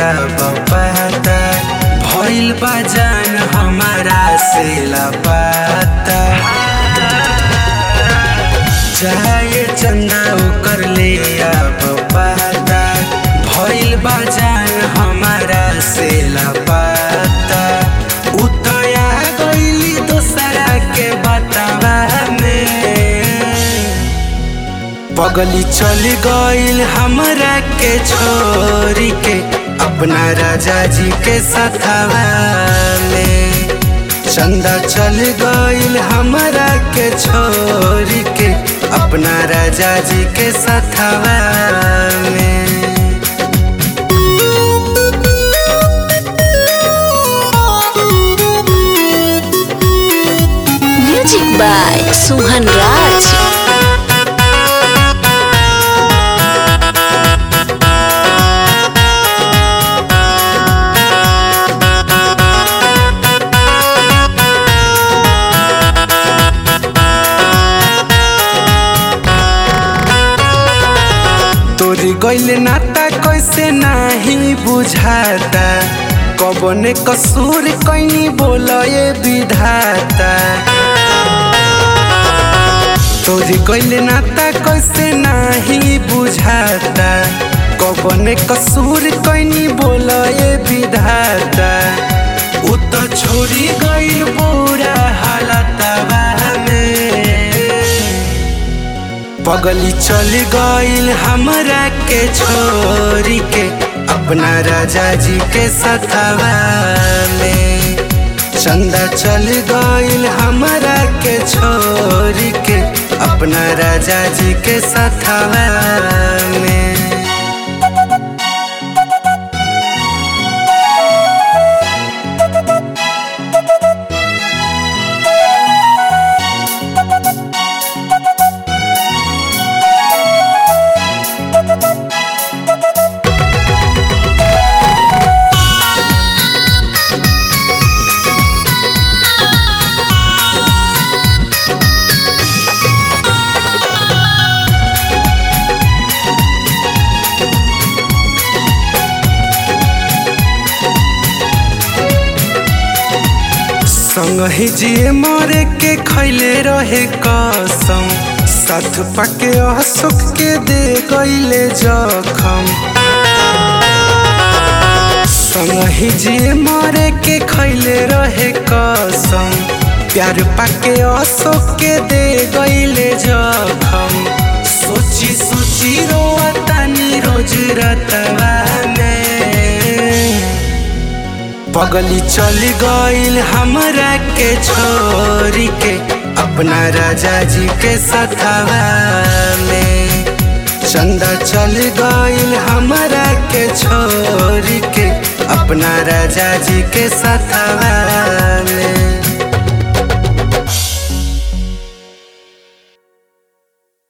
अब पता भइल बा जान हमारा से लापता चाहे चंदा ओकर ले अब पता भइल बा जान हमारा से लापता उतया गइली दोसरा के बतावा में पगली चल गइल हमरा के छोरी के अपना राजा जी के सथवा में चंदा चल गइल हमरा के छोरी के अपना राजा जी के सथवा में Music by Suhan Raj. तोरी गइल नाता कैसे नाही बुझाता कबने कसूर कैनी बोलए विधाता तोरी गइल नाता कैसे नाही बुझाता कबने कसूर कैनी बोलए विधाता उ त छोड़ी गइल बुरा हालतवा में पगली चल गइल हमरा के छोरी के अपना राजा जी के सथवा में चंदा चल गइल हमरा के छोरी के अपना राजा जी के सथवा में संगहि जिए मरे के खैले रहे कसम साथ पाके असुख के दे गईले जखम संगहि जिए मरे के खैले रहे कसम प्यार पाके असुख के दे गईले जखम सोची सोची रोतानी रोज रतवा में पगली चल गइल हमरा के छोरी के अपना राजा जी के सथवा में चंदा चल गइल हमरा के छोरी के अपना राजा जी के सथवा में